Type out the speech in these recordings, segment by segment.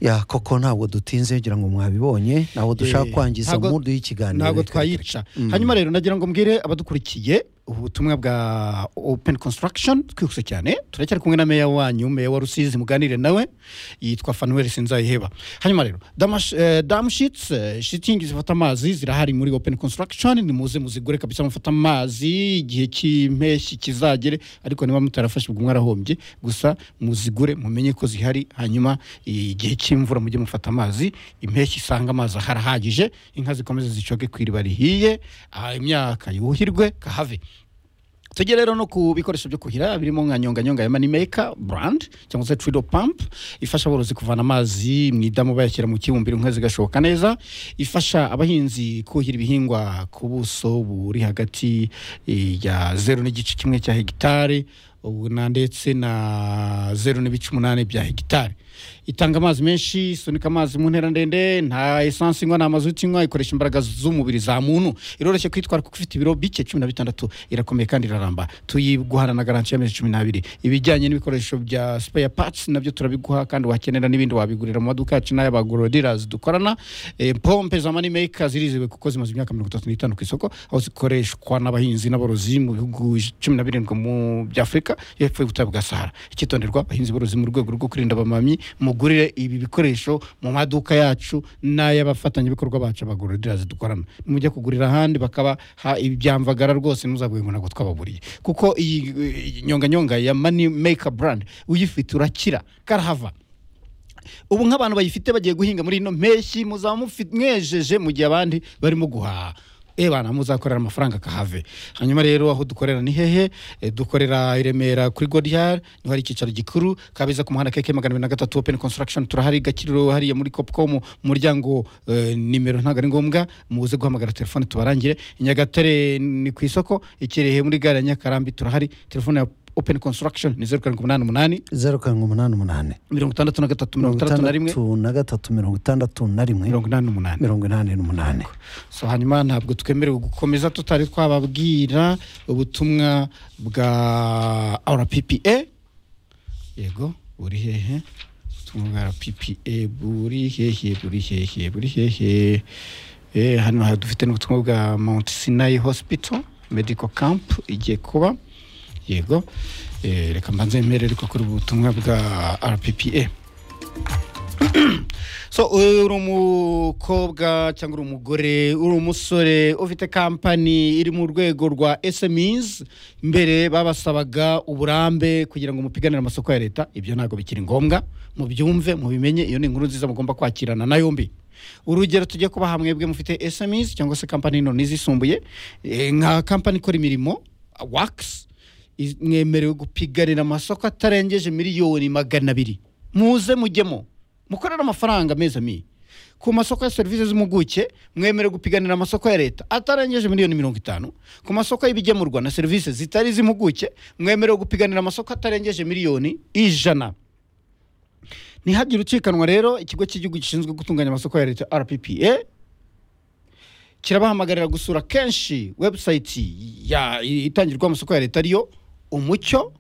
ya koko ntabwo dutinze ngira ngo mwabibonye ntabwo dushaka Eh, kwangiza ntabwo- umudu y'ikiganiro ntabwo reka- twayica Mm. hanyuma rero nagira ngo mbwire abadukurikiye ubutumwa bwa open construction twihuse cyane turacyari kumwe na meya wanyu meya wa rusizi muganire nawe yitwa fanuel sinzayiheba hanyuma rero damash- eh, damushits eh, shitingi zifata amazi zirahari muri open construction nimuze muzigure kabisa mufata amazi igihe cy'impeshyi kizagere ariko niba mutarafashe ubwo mwarahombye gusa muzigure mumenye ko zihari hanyuma igihe cy'imvura mujye mufata amazi impeshyi isanga amazi ahari ahagije inka zikomeze zicoge ku iriba rihiye ah, imyaka yuhirwe kahave tujye rero no ku bikoresho byo kuhira birimo nka nyonganyonga ya manimeka brand cyangwa se trido pump ifasha aborozi kuvana amazi mu idamu bayashyira mu kibumbiro inka zigashoka neza ifasha abahinzi kuhira ibihingwa ku buso buri hagati eh, ya zeru n'igice kimwe cya hegitari ubu na ndetse na zeru n'ibice umunani bya hegitari itanga amazi menshi isunika amazi mu ntera ndende nta esansi inywa nta mazuti inywa ikoresha imbaraga z'umubiri za muntu iroroshye kwitwara kuko ifite ibiro bike cumi na bitandatu irakomeye kandi iraramba tuyiguhana na garanti y'amezi cumi n'abiri ibijyanye n'ibikoresho bya spare parts nabyo turabiguha kandi wakenera n'ibindi wabigurira mu maduka yacu n'ay'abagoroderas dukorana Eh, pompe za moneymaker ziriziwe kuko zimaze imyaka mirongo itatu n'itanu ku isoko aho zikoreshwa n'abahinzi n'aborozi mu bihugu cumi na birindwi mu by'afurika y'epfo y'ubutayu bwa sahara icyitonderwa abahinzi borozi mu rwego rwo kurinda abamamyi mugurire ibi bikoresho mu maduka yacu n'ay'abafatanyabikorwa bacu abagoroderas dukorana mujya kugurira ahandi bakaba ha- ibyamvagara rwose ntuzavuge ngo ntabwo twababuriye kuko iyi iyi nyonganyonga ya moneymaker brand uyifite urakira karahava ubu nk'abantu bayifite bagiye guhinga muri ino mpeshyi muzaba mufi- mwejeje mu gihe abandi barimo guhaha ebana muzakorera amafaranga akahave hanyuma rero aho dukorera ni hehe Eh, dukorera i remera kuri godiyari niho hari icyicaro gikuru kabeza ku muhanda keke magana abiri na gatatu open construction turahari gakiriro hariya muri copcom mu muryango eh, nimero ntabwo ari ngombwa muze guhamagara telefone tubarangire i nyagatare ni ku isoko i kirehe muri gare ya nyakarambi turahari telefone ya open construction ni zeru karindwi umunani umunani zeru karindwi umunani umunani mirongo itandatu na gatatu mirongo itandatu na rimwe na gatatu mirongo itandatu na rimwe mirongo inani n'umunani mirongo inani n'umunani so hanyuma ntabwo twemerewe gukomeza tutari twababwira ubutumwa bwa rppa yego buri hehe ubutumwa bwa rppa buri hehe buri hehe buri hehe Eh, hano ha- dufite n'ubutumwa bwa mount sinai hospital medical camp igiye kuba yego Eh, reka mbanze mbere ariko kuri ubu butumwa bwa rppa so uri umukobwa cyangwa uri umugore uri umusore ufite kampani iri mu rwego rwa smis mbere babasabaga uburambe kugira ngo mupiganire amasoko ya leta ibyo ntabwo bikiri ngombwa mubyumve mubimenye iyo ni inkuru nziza mugomba kwakirana na yombi urugero tujye kuba hamwe bwe mufite smis cyangwa se kampani nto n'izisumbuye eh, nka kampani ikora imirimo wakisi mwemerewe gupiganira amasoko atarengeje miliyoni magana abiri muze mujyemo mukorera amafaranga meza mi ku masoko ya serivisi z'impuguke mwemerewe gupiganira amasoko ya leta atarengeje miliyoni mirongo itanu ku masoko y'ibigemurwa na serivisi zitari iz'impuguke mwemerewe gupiganira amasoko atarengeje miliyoni ijana ntihagire ucikanwa rero ikigo cy'igihugu gishinzwe gutunganya amasoko ya leta rppa kirabahamagarira gusura kenshi webusayiti ya itangirwa amasoko ya leta ariyo umucyo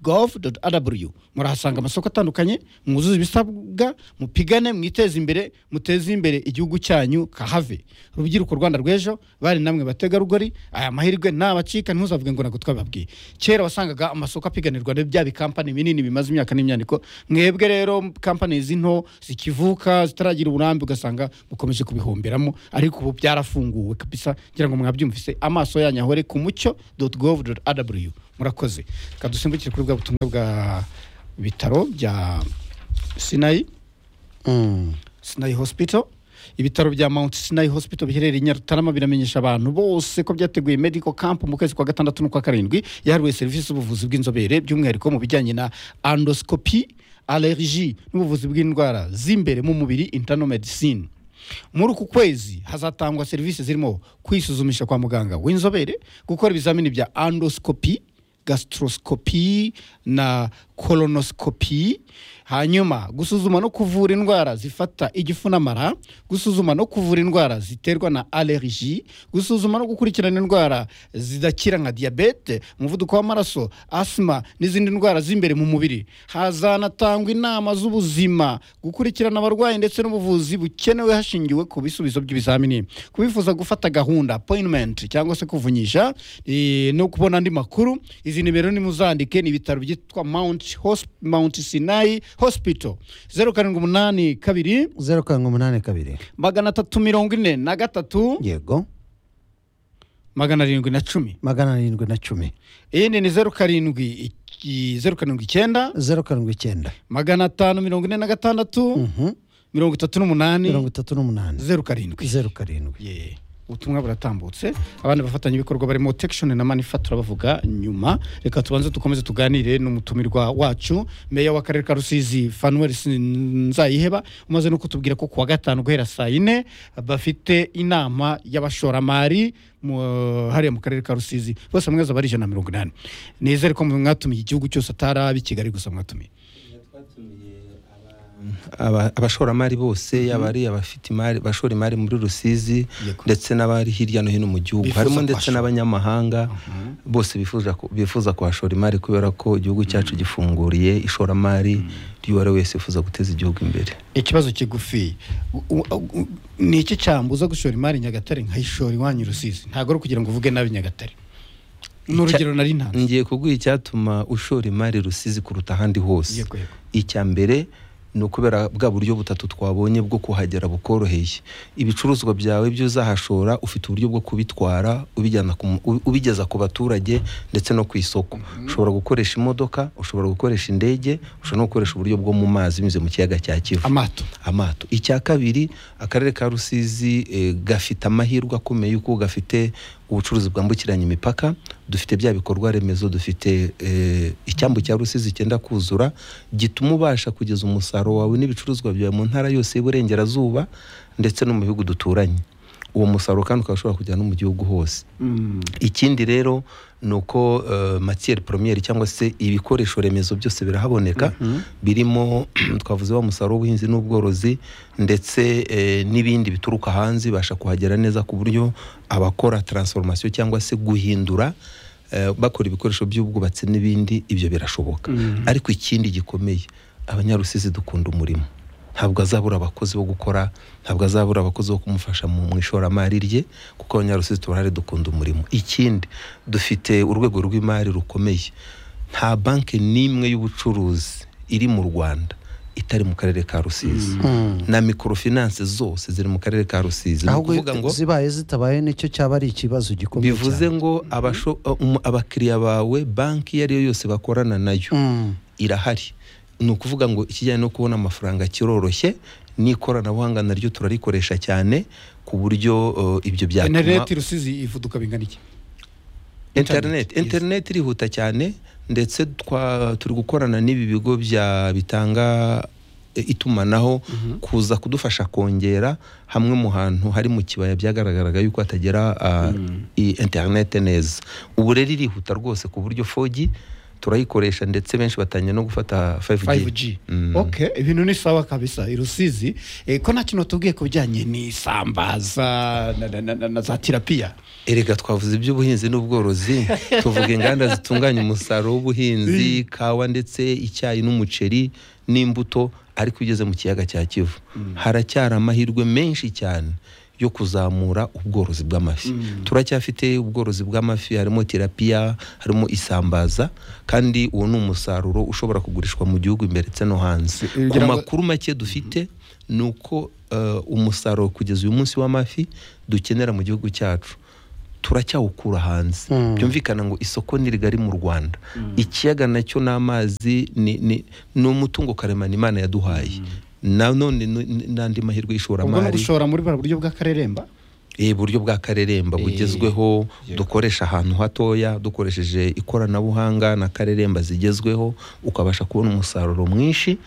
gov rw murahasanga amasoko atandukanye mwuzuze ibisabwa mupigane mwiteze imbere muteze imbere igihugu cyanyu kahave urubyiruko rwanda rw'ejo bari namwe bategarugori aya mahirwe ntabacika ntuzavuge ngo ntabwo twababwiye kera wasangaga amasoko apiganirwa na bya bikampani binini bimaze imyaka n'imyandiko mwebwe rero kampani z'into zikivuka zitaragira uburambe ugasanga mukomeje kubihomberamo ariko ubu byarafunguwe kabisa ngira ngo mwabyumvise amaso yanyu ahore ku mucyo gov rw murakoze reka dusimbukire kuri bwa butumwa bwa bitaro bya sinayi Mm. sinayi hospital ibitaro bya mount sinai hospital biherereye i nyarutarama biramenyesha abantu bose ko byateguye medical camp mu kwezi kwa gatandatu n'ukwa karindwi yahariwe serivisi z'ubuvuzi bw'inzobere by'umwihariko mu bijyanye na andoscopy allergie n'ubuvuzi bw'indwara z'imbere mu mubiri internal medicine muri uku kwezi hazatangwa serivisi zirimo kwisuzumisha kwa muganga w'inzobere gukora ibizamini bya andoscopy gastroscopy na colonoscopy hanyuma gusuzuma no kuvura indwara zifata igifu n'amara gusuzuma no kuvura indwara ziterwa na allergie gusuzuma no gukurikirana indwara zidakira nka diyabete umuvuduko w'amaraso asima n'izindi ndwara z'imbere mu mubiri hazanatangwa inama z'ubuzima gukurikirana abarwayi ndetse n'ubuvuzi bukenewe hashingiwe ku bisubizo by'ibizamini kubifuza gufata gahunda appointment cyangwa se kuvunyisha eh, no kubona andi makuru izi nimero nimuzandike ni ibitaro byitwa mount, Hos- mount sinai hospital zeru karindwi umunani kabiri zeru karindwi umunani kabiri magana atatu mirongo ine na gatatu yego magana arindwi na cumi magana arindwi na cumi iyindi ni zeru karindwi iki- zeru karindwi icyenda zeru karindwi icyenda magana atanu mirongo ine na gatandatu Mhm. mirongo itatu n'umunani mirongo itatu n'umunani zeru karindwi zeru karindwi Yeah. ubutumwa buratambutse abandi bafatanyabikorwa barimo tekishoni na manifatura bavuga nyuma reka tubanze dukomeze tuganire n'umutumirwa wacu meya w'akarere ka rusizi fanuel nzayiheba umaze no kutubwira ko kuwa gatanu guhera saa yine bafite inama y'abashoramari mu- hariya mu karere ka rusizi bose mweza bari ijana na mirongo inani nizere ko mwatumiye igihugu cyose atari ab'i kigali gusa mwatumiye aba- abashoramari bose yaba ari abafite imari bashora imari muri rusizi Yego. ndetse n'abari hirya no hino mu gihugu Bifuza harimo ndetse kuhashora. n'abanyamahanga bose bifuza ku- bifuza kuhashora imari kubera ko igihugu cyacu gifunguriye ishoramari ry'uwo ari we wese wifuza guteza igihugu imbere ikibazo kigufi U- u- u- ni iki cyambuza gushora imari i nyagatare nkayishora iwanyu i rusizi ntabwo ari ukugira ngo uvuge nabi nyagatare ni urugero nari ntanze ngiye kuguha icyatuma ushora imari rusizi kuruta ahandi hose Yego, yego. icya mbere ni ukubera bwa buryo butatu twabonye bwo kuhagera bukoroheye ibicuruzwa byawe byo uzahashora ufite uburyo bwo kubitwara ubijyana ku mu- ubi- ubigeza ku baturage ndetse no ku isoko ushobora gukoresha imodoka ushobora gukoresha indege ushobora no gukoresha uburyo bwo mu mazi binyuze mu kiyaga cya kivu amato amato icya kabiri akarere ka rusizi eh, gafite amahirwe akomeye yuko gafite ubucuruzi bwambukiranya imipaka dufite bya bikorwa remezo dufite eh, icyambu cya rusizi cyenda kuzura gituma ubasha kugeza umusaruro wawe n'ibicuruzwa byawe mu ntara yose y'iburengerazuba ndetse no mu bihugu duturanye uwo musaruro kandi ukaba ushobora kujyana no mu gihugu hose ikindi rero ni uko uh, matiyeri poromiyeri cyangwa se ibikoresho remezo byose birahaboneka birimo twavuze wa musaruro w'ubuhinzi n'ubworozi ndetse eh, n'ibindi bituruka hanze bibasha kuhagera neza ku buryo abakora taransiforomasiyo cyangwa se guhindura eh, bakora ibikoresho by'ubwubatsi n'ibindi ibyo birashoboka ariko ikindi gikomeye abanyarusizi dukunda umurimo ntabwo azabura abakozi bo gukora ntabwo azabura abakozi bo kumufasha mu mu ishoramari rye kuko abanyarusizi turahari dukunda umurimo ikindi dufite urwego rw'imari rukomeye nta banki n'imwe y'ubucuruzi iri mu rwanda itari mu karere ka rusizi na mikorofinanse zose ziri mu karere ka rusizi ni ahubwo ukuvuga ngo zibaye zitabaye nicyo cyaba ari ikibazo gikomeye bivuze cyane ngo abasho- um, abakiriya bawe banki iyo ari yo yose bakorana nayo Mm. irahari ni ukuvuga ngo ikijyanye no kubona amafaranga kiroroshye n'ikoranabuhanga naryo turarikoresha cyane ku buryo uh, ibyo byatuma interineti rusizi ivuduka bingana iki internet Yes. internet irihuta cyane ndetse twa turi gukorana n'ibi bigo bya bitanga e, itumanaho kuza kudufasha kongera hamwe mu hantu hari mu kibaya byagaragaraga yuko hatagera uh, i- internet neza ubu rero irihuta rwose ku buryo 4G turayikoresha ndetse benshi batangiye no gufata 5G Mm. ok ibintu ni sawa kabisa i rusizi eh, ko nta kintu watubwiye ku bijyanye n'isambaza na- na- na- na- na za tirapiya erega twavuze iby'ubuhinzi n'ubworozi tuvuga inganda zitunganya umusaruro w'ubuhinzi kawa ndetse icyayi n'umuceri n'imbuto ariko iyo ugeze mu kiyaga cya kivu haracyari amahirwe menshi cyane yo kuzamura ubworozi bw'amafi turacyafite ubworozi bw'amafi harimo terapiya harimo isambaza kandi uwo ni umusaruro ushobora kugurishwa mu gihugu imbere ndetse no hanze Eh, ku ngira ngo- makuru make dufite ni uko eh, umusaruro kugeza uyu munsi w'amafi dukenera mu gihugu cyacu turacyawukura hanze byumvikana ngo isoko ni rigari mu rwanda ikiyaga nacyo n'amazi ni, ni, ni umutungo karemano imana yaduhaye nanone ni- ni- n'andi mahirwe ubwo no y'ishoramari gushora muri buriya buryo bw'akareremba Eh, buryo bwa kareremba bugezweho dukoresha ahantu hatoya dukoresheje ikoranabuhanga na kareremba zigezweho ukabasha kubona umusaruro mwinshi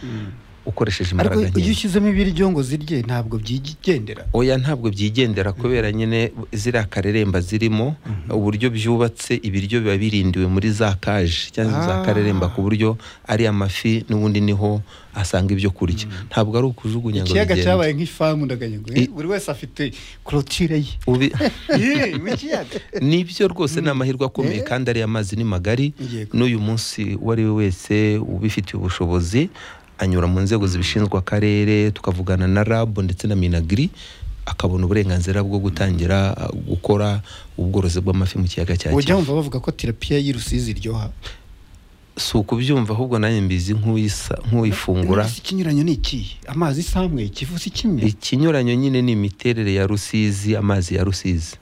ukoresheje ariko imbaraga iyo nke ushyizemo ibiryo ngo zirye ntabwo byigendera oya ntabwo byigendera kubera nyine ziriya kareremba zirimo uburyo byubatse ibiryo biba birindiwe muri za kaje cyangwa Ah. za kareremba ku buryo ari amafi n'ubundi niho asanga ibyo kurya ntabwo ari ukujugunya ngo ikiyaga bigende cyabaye nk'ifamu ndaganyagwe I- buri wese afite korotire ye Ubi- Ye, mu kiyaga nibyo rwose ni amahirwe akomeye kandi ariya mazi ni magari Yego. n'uyu munsi uwo ari we wese ubifitiye ubushobozi anyura mu nzego zibishinzwe akarere tukavugana na rab ndetse na minagiri akabona uburenganzira bwo gutangira uh, gukora ubworozi bw'amafi mu kiyaga cya ujya kivu wumva bavuga ko terapiya y'i rusizi iryoha si ukubyumva ahubwo nanjye mbizi nk'uyisa- nk'uyifungura Inanasi ikinyuranyo ni ikihe amazi isamwe ikivusi kimwe ikinyuranyo nyine ni imiterere ya rusizi amazi ya rusizi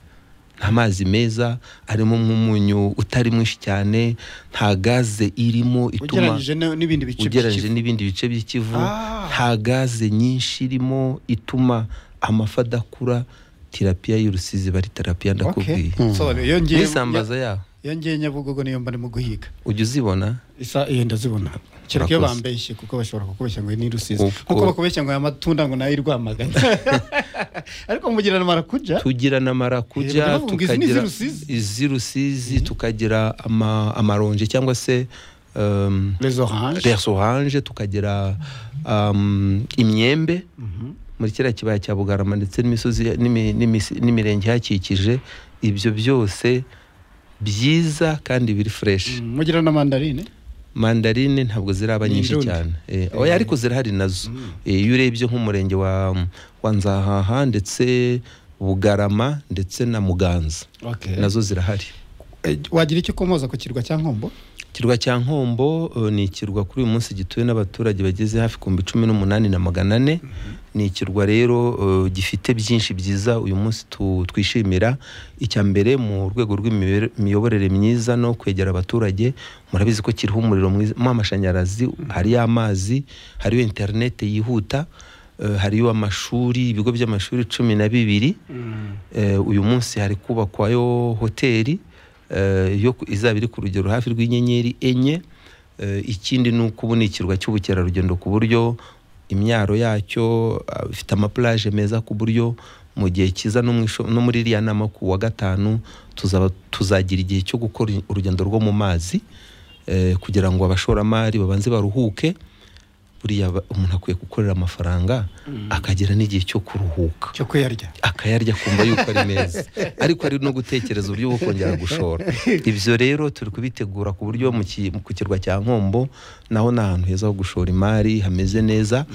ni amazi meza arimo nk'umunyu utari mwinshi cyane nta gaze irimo ituma ugereranyije na- n'ibindi bice ugereranyije by'ikivu. n'ibindi bice by'ikivu Ah. nta gaze nyinshi irimo ituma amafi adakura terapiya y'urusizi bari terapiya Okay. ndakubwiye Nsobanura, iyo ngiye- n'isambaza yaho iyo ngiye nyabugogo niyo mba ndimo guhiga ujya uzibona isa iyo ndazibona kereka iyo Urakoze. bambeshye kuko bashobora kukubeshya ngo iyi ni rusizi Uko- kuko bakubeshya ngo aya matunda ngo nayo iri rwamagana ariko mugirana marakuja tugira na Eh, marakuja ubwo izi ni tukagira iz'Urusizi? iz'urusizi tukagira ama- amaronji cyangwa se um, les orange les orange tukagira um, imyembe muri kiriya kibaya cya bugarama ndetse n'imisozi n'imi- n'imisi- n'imirenge ihakikije ibyo byose byiza kandi biri fureshi Mm, mugira na mandarine mandarine ntabwo ziraba Ni nyinshi irundi. cyane Eh, oya ariko zirahari nazo Eh, iyo urebye nk'umurenge wa wa nzahaha ndetse bugarama ndetse na muganza okay. nazo zirahari Eh, wagira icyo ukomoza ku kirwa cya nkombo ikirwa cya nkombo eh, ni ikirwa kuri uyu munsi gituwe n'abaturage bageze hafi ku mbi cumi n'umunani na magana ane ni ikirwa rero eh, gifite byinshi byiza uyu munsi tu- twishimira icya mbere mu rwego rw'imiyoborere myiza no kwegera abaturage murabizi ko kiriho umuriro mwizamo amashanyarazi hariyo amazi hariyo interinete yihuta eh, hariyo amashuri ibigo by'amashuri cumi na bibiri Eh, uyu munsi hari kubakwayo hoteli eh, yo ku- izaba iri ku rugero hafi rw'inyenyeri enye Eh, ikindi ni uko ubu ni ikirwa cy'ubukerarugendo ku buryo imyaro yacyo ah, ifite amaplaje meza ku buryo mu gihe cyiza no mu isho- no muri iriya nama ku wa gatanu tuzaba tuzagira igihe cyo gukora urugendo rwo mu mazi eh, kugira ngo abashoramari babanze baruhuke buriya ba- umuntu akwiye gukorera amafaranga akagira n'igihe cyo kuruhuka cyo kuyarya akayarya akumva yuko ari meza ariko ari no gutekereza uburyo bwo kongera gushora ibyo rero turi kubitegura ku buryo mu ki- ku kirwa cya nkombo naho ni ahantu heza ho gushora imari hameze neza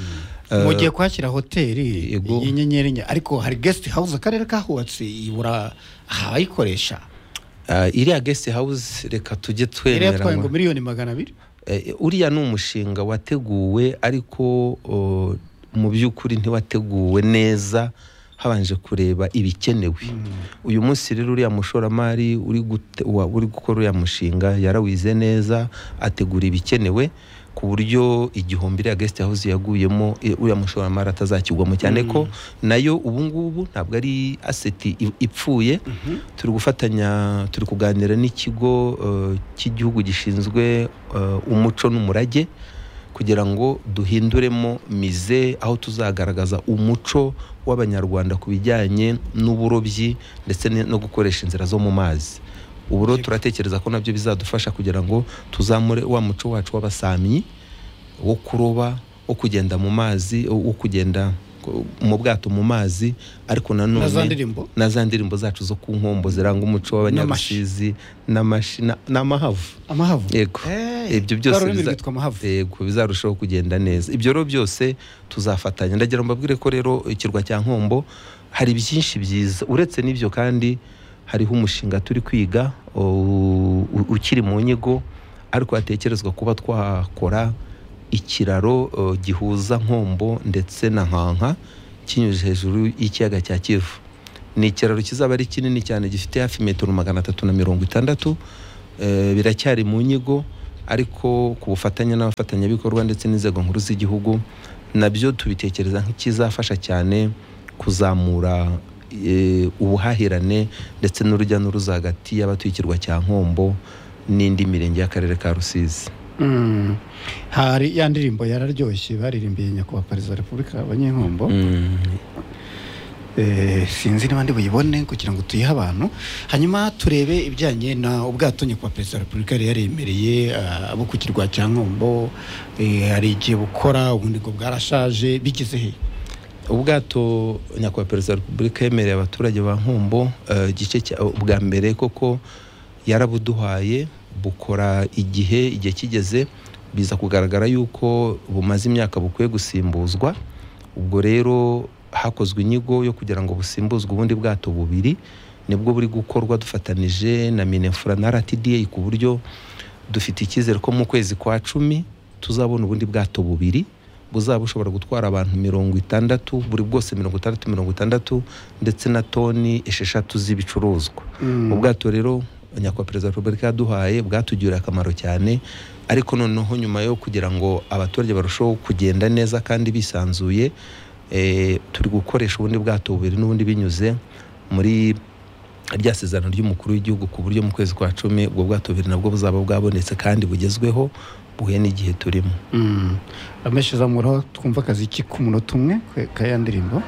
Eh, mugiye kuhashyira hoteli yego. y'inyenyeri enye ariko hari guest house akarere kahubatse ibura ahayikoresha eh, iriya guest house reka tujye yari yatwaye ngo twemera miliyoni magana abiri Eh, uriya ni umushinga wateguwe ariko oh, mu by'ukuri ntiwateguwe neza habanje kureba ibikenewe uyu munsi rero uriya mushoramari uri gute- wa- uri gukora uriya mushinga yarawize neza ategura ibikenewe ku buryo igihombi iriya guest house yaguyemo eh, uriya mushoramari atazakigwamo cyane ko nayo ubu ngubu ntabwo ari aseti i- ipfuye turi gufatanya turi kuganira n'ikigo eh, cy'igihugu gishinzwe eh, umuco n'umurage kugira ngo duhinduremo mize aho tuzagaragaza umuco w'abanyarwanda ku bijyanye n'uburobyi ndetse ne- no gukoresha inzira zo mu mazi ubu rero turatekereza ko nabyo bizadufasha kugira ngo tuzamure wa muco wacu w'abasamyi wo kuroba wo kugenda mu mazi wo kugenda ku- mu bwato mu mazi ariko nanone na za ndirimbo na za ndirimbo zacu zo ku nkombo ziranga umuco w'abanyarusizi n'amashi na- n'amahavu amahavu yego ibyo byose biza- byitwa amahavu yego bizarushaho kugenda neza ibyo rero byose tuzafatanya ndagira ngo mbabwire ko rero ikirwa cya nkombo hari byinshi byiza uretse n'ibyo kandi hariho umushinga turi kwiga u- u- ukiri mu nyigo ariko hatekerezwa kuba twakora ikiraro uh, gihuza nkombo ndetse na nkanka kinyuze hejuru y'ikiyaga cya kivu ni ikiraro kizaba ari kinini cyane gifite hafi metero magana atatu na mirongo itandatu Eh, biracyari mu nyigo ariko ku bufatanye n'abafatanyabikorwa ndetse n'inzego nkuru z'igihugu nabyo tubitekereza nk'ikizafasha cyane kuzamura eh, ubuhahirane ndetse n'urujya n'uruza hagati y'abatuye ikirwa cya nkombo n'indi mirenge y'akarere ka rusizi Mm. hari ya ndirimbo yararyoshye baririmbiye nyakubahwa perezida wa repubulika abanyenkombo Mm. Eh, sinzi niba ndi buyibone kugira ngo tuyihe abantu hanyuma turebe ibijyanye na ubwato nyakubahwa perezida wa repubulika yari yaremereye ah, abo ku kirwa cya nkombo eh, hari igihe bukora ubundi ngo bwarashaje bigeze he ubwato nyakubahwa perezida wa repubulika yemereye abaturage ba nkombo eh, igice cya bwa mbere koko yarabuduhaye bukora igihe igihe kigeze biza kugaragara yuko bumaze imyaka bukwiye gusimbuzwa ubwo rero hakozwe inyigo yo kugira ngo busimbuzwe ubundi bwato bubiri nibwo buri gukorwa dufatanije na minefura na rtda ku buryo dufite icyizere ko mu kwezi kwa cumi tuzabona ubundi bwato bubiri buzaba bushobora gutwara abantu mirongo itandatu buri bwose mirongo itandatu mirongo itandatu ndetse na toni esheshatu z'ibicuruzwa ubwato rero nyakubahwa perezida wa repubulika yaduhaye bwatugiriye akamaro cyane ariko noneho nyuma yo kugira ngo abaturage barusheho kugenda neza kandi bisanzuye eh, turi gukoresha ubundi bwato bubiri n'ubundi binyuze muri rya sezerano ry'umukuru w'igihugu ku buryo mu kwezi kwa cumi ubwo bwato bubiri nabwo buzaba bwabonetse kandi bugezweho buhuye n'igihe turimo ameshe zamuraho twumva akazi k'umunota umwe kaya ndirimbo